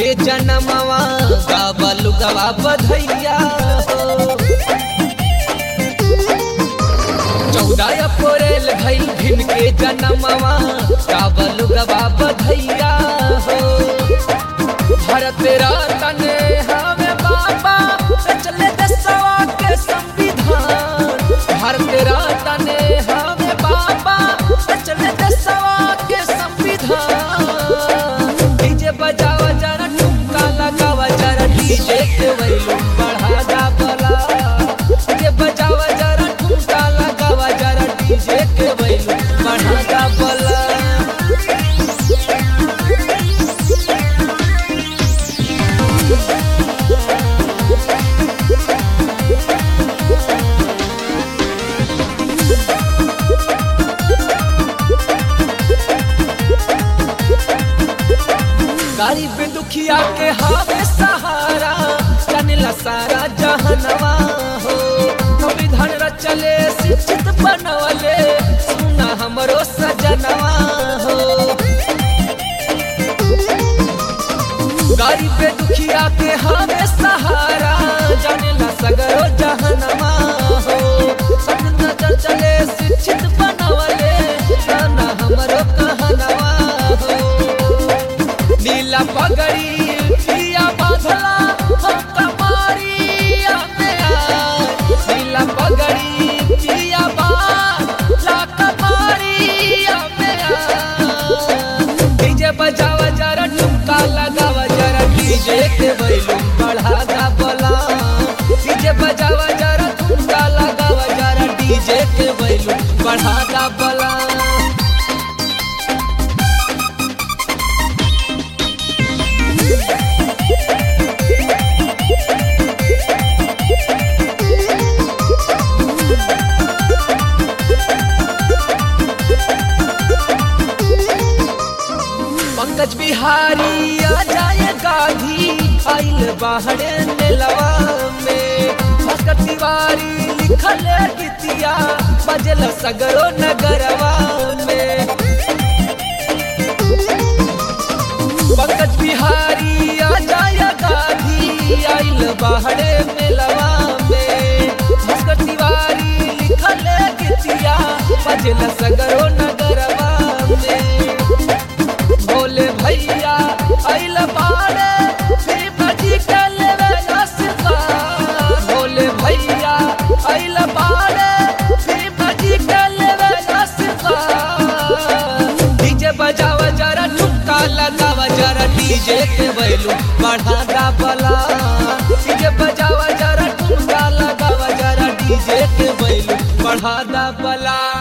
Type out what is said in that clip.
के जनमवा गावल गवा बधैया हो चौदह अप्रैल भइल भिन के जनमवा गावल गवा बधैया हो भारत रतन हमें बाबा चले दसवा के संविधान भारत रतन हमें बाबा चले दसवा के संविधान डीजे बजावा जरा ठुमका लगावा जरा डीजे के वैल्यूम बढ़ा जा बला डीजे बजावा जरा ठुमका लगावा जरा डीजे के वैल्यूम बढ़ा जा बला गरीब दुखिया के हावे सहारा चनला सारा जहनवा हो संविधान रचले शिक्षित बनवले सुना हमरो सजनवा हो गरीब दुखिया के हावे सहारा चनला सगरो जहनवा हो संविधान रचले शिक्षित बनवले सुना हमरो कहनवा हो नीला पगड़ी पिया बाधला हम कमारिया में आए नीला पगड़ी पिया बाधला कमारिया में आए डीजे बजावा जरा ठुमका लगावा जरा डीजे के वैल्यूम बढ़ा दा बोला डीजे बजावा जरा ठुमका लगावा जरा डीजे के वैल्यूम बढ़ा दा बोला पंकज बिहारी आ जाए गाधी आइल बाहरे नेलवा में भास्कर तिवारी लिखल गीतिया बजल सगरो नगरवा में पंकज बिहारी आ जाए गाधी आइल बाहरे मेलवा में भास्कर तिवारी लिखल गीतिया बजल सगरो नगरवा में भोले भैया अइल बाड़े फिर बजी के लेवे नसता भोले भैया अइल बाड़े फिर बजी के लेवे नसता डीजे बजावा जरा ठुमका लगावा जरा डीजे के वैल्यू बढ़ा दा बला डीजे बजावा जरा ठुमका लगावा जरा डीजे के वैल्यू बढ़ा दा बला